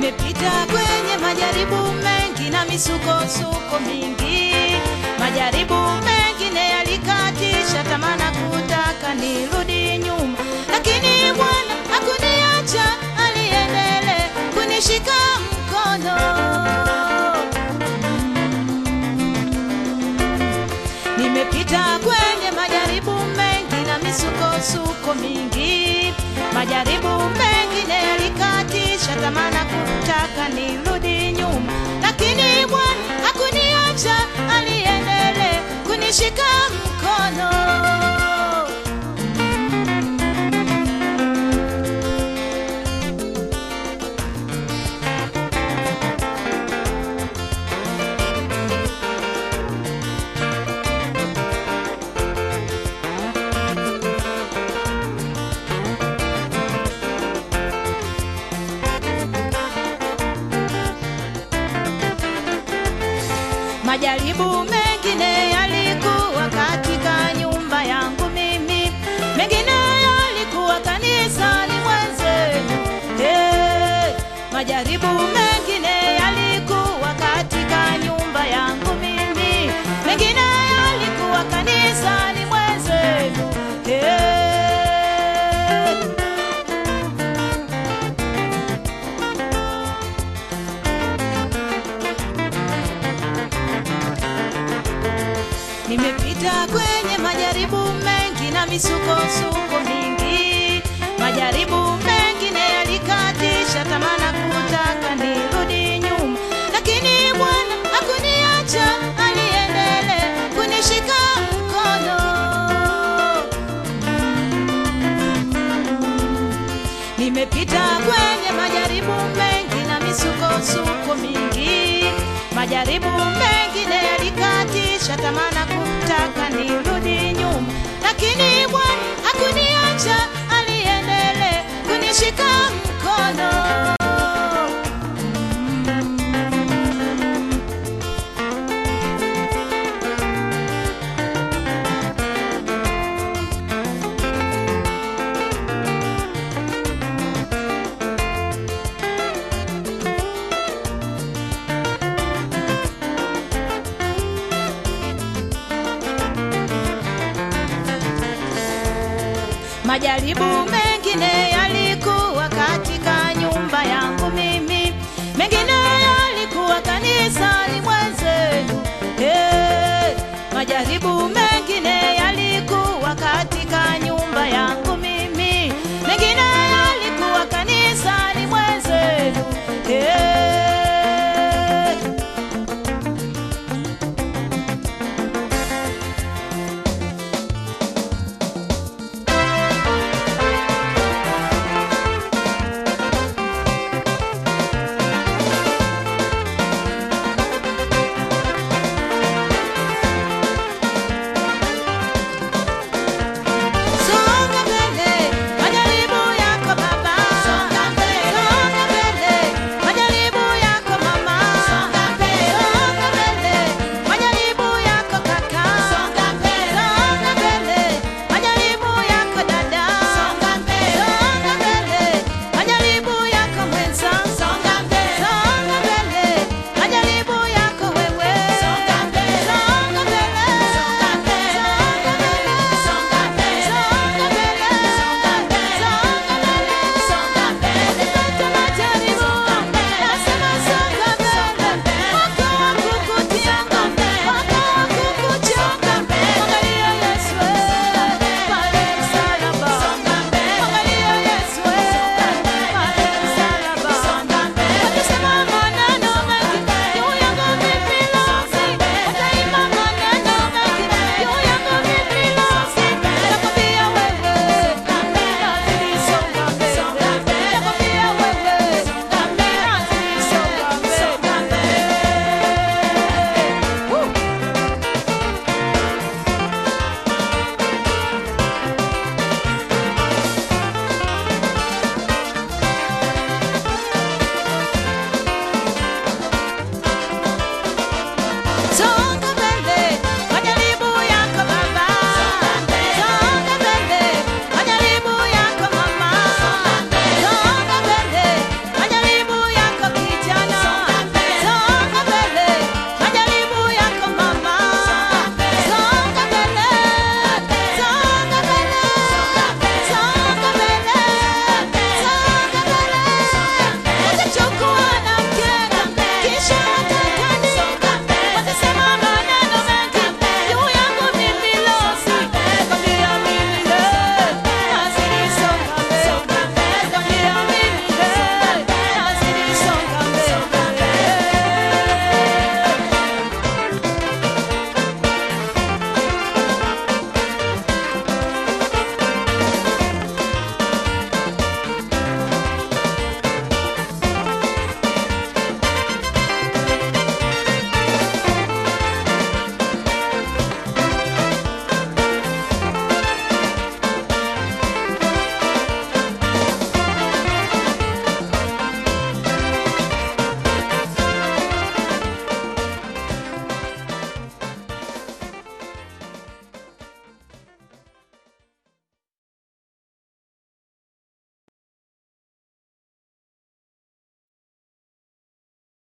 Nimepita kwenye majaribu mengi na misukosuko mingi, majaribu mengine yalikatisha tamaa na kutaka nirudi nyuma, lakini Bwana hakuniacha, aliendelea kunishika mkono. Nimepita kwenye majaribu mengi na misukosuko mingi, majaribu mengine yalikatisha tamaa na kutaka nirudi nyuma, lakini Bwana hakuniacha, aliendelea kunishika mkono. Majaribu mengine yalikuwa katika nyumba yangu mimi, mengine yalikuwa kanisani mwenzenu. Hey, majaribu mengine yalikuwa katika nyumba yangu mimi, mengine yalikuwa kanisani mwenzenu. Hey. Nimepita kwenye majaribu mengi na misukosuko mingi, majaribu mengine yalikatisha tamaa na kutaka nirudi nyuma, lakini Bwana hakuniacha, aliendelea kunishika mkono. Nimepita kwenye majaribu mengi na misukosuko mingi, majaribu mengine yalikatisha tamaa na kutaka nirudi nyuma, lakini Bwana hakuniacha, aliendelea kunishika mkono. Majaribu mengine